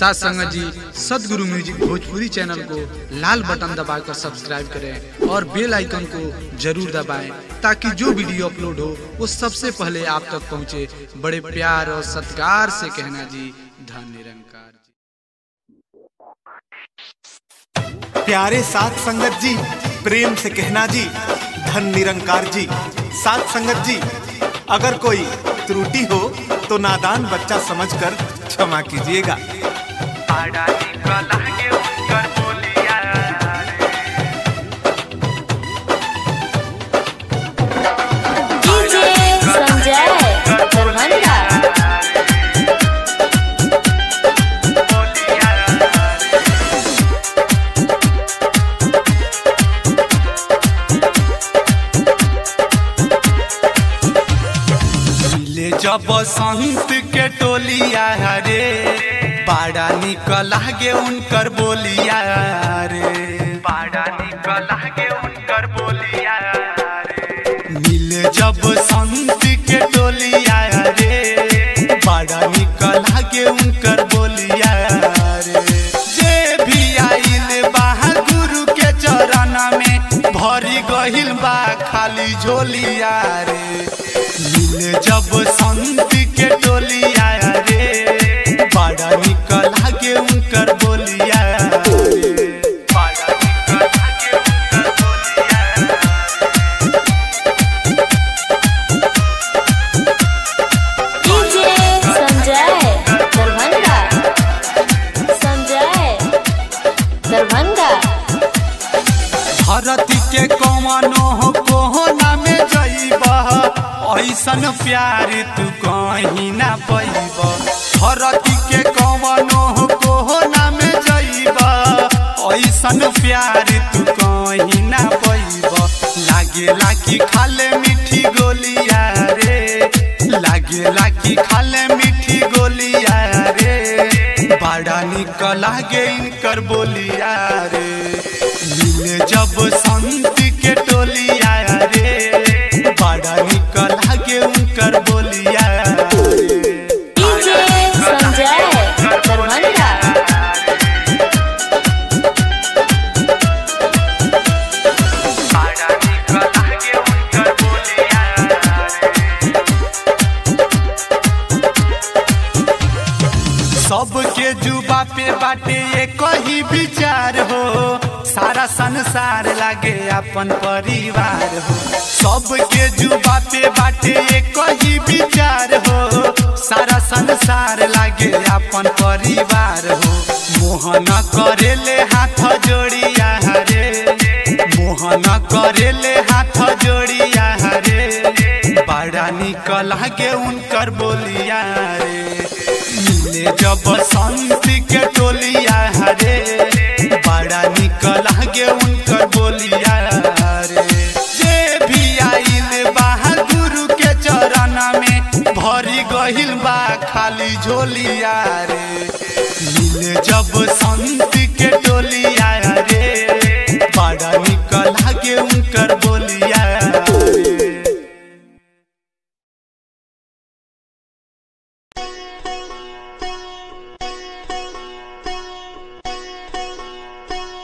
साथ संगत जी सदगुरु म्यूजिक भोजपुरी चैनल को लाल बटन दबाकर सब्सक्राइब करें और बेल आइकन को जरूर दबाएं ताकि जो वीडियो अपलोड हो वो सबसे पहले आप तक पहुंचे बड़े प्यार और सत्कार से कहना जी धन निरंकार जी प्यारे साथ संगत जी प्रेम से कहना जी धन निरंकार जी साथ संगत जी अगर कोई त्रुटि हो तो नादान बच्चा समझकर क्षमा कीजिएगा डीजे संजय दरभंगा ले जब संत के टोलिया रे बाड़ा निकल गे उनकर बोलिया रे बाड़ा निकल गे उनकर बोलिया रे मिले जब संत के टोलिया रे बाड़ा निकल गे उनकर बोलिया रे जे भी आइल बा गुरु के चरण में भरी गहिल बा खाली झोलिया रे मिले जब संत के टोलिया रे बड़ा निकल के उनकर बोलिया रे बड़ा निकल के उनकर बोलिया डीजे संजय दरभंगा संजय दरभंगा धरती के कवनो हो कोहना में जइब ऐसन प्यार तू कहीं ना पैब धरती के कवनो हो कोहना में जइब ऐसन प्यार तू कहीं ना पैब लागेला कि खाले मीठी गोलिया रे लागेला कि खाले मीठी गोलिया रे बड़ा निकल गे इनकर बोलिया रे मिले जब संत के टोलिया रे बड़ा निकल गे उनकर बोलिया रे डीजे संजय दरभंगा बड़ा निकल गे उनकर बोलिया सबके जुबा पे बाटे ये कही विचार हो सारा संसार लागे अपन परिवार हो सबके जुबा पे बाटे ये कही विचार हो सारा संसार लागे अपन परिवार हो मोहन करेले हाथ जोड़िया रे मोहन करेले हाथ जोड़िया रे बड़ा निकल के उनकर बोलिया रे मिले जब संत के टोलिया रे बड़ा निकल गे उनकर बोलिया रे जे भी आइल बा गुरु के चरण में भरी गहिल बा खाली झोलिया रे मिले जब संत के टोलिया रे बड़ा निकल गे उनकर बोलिया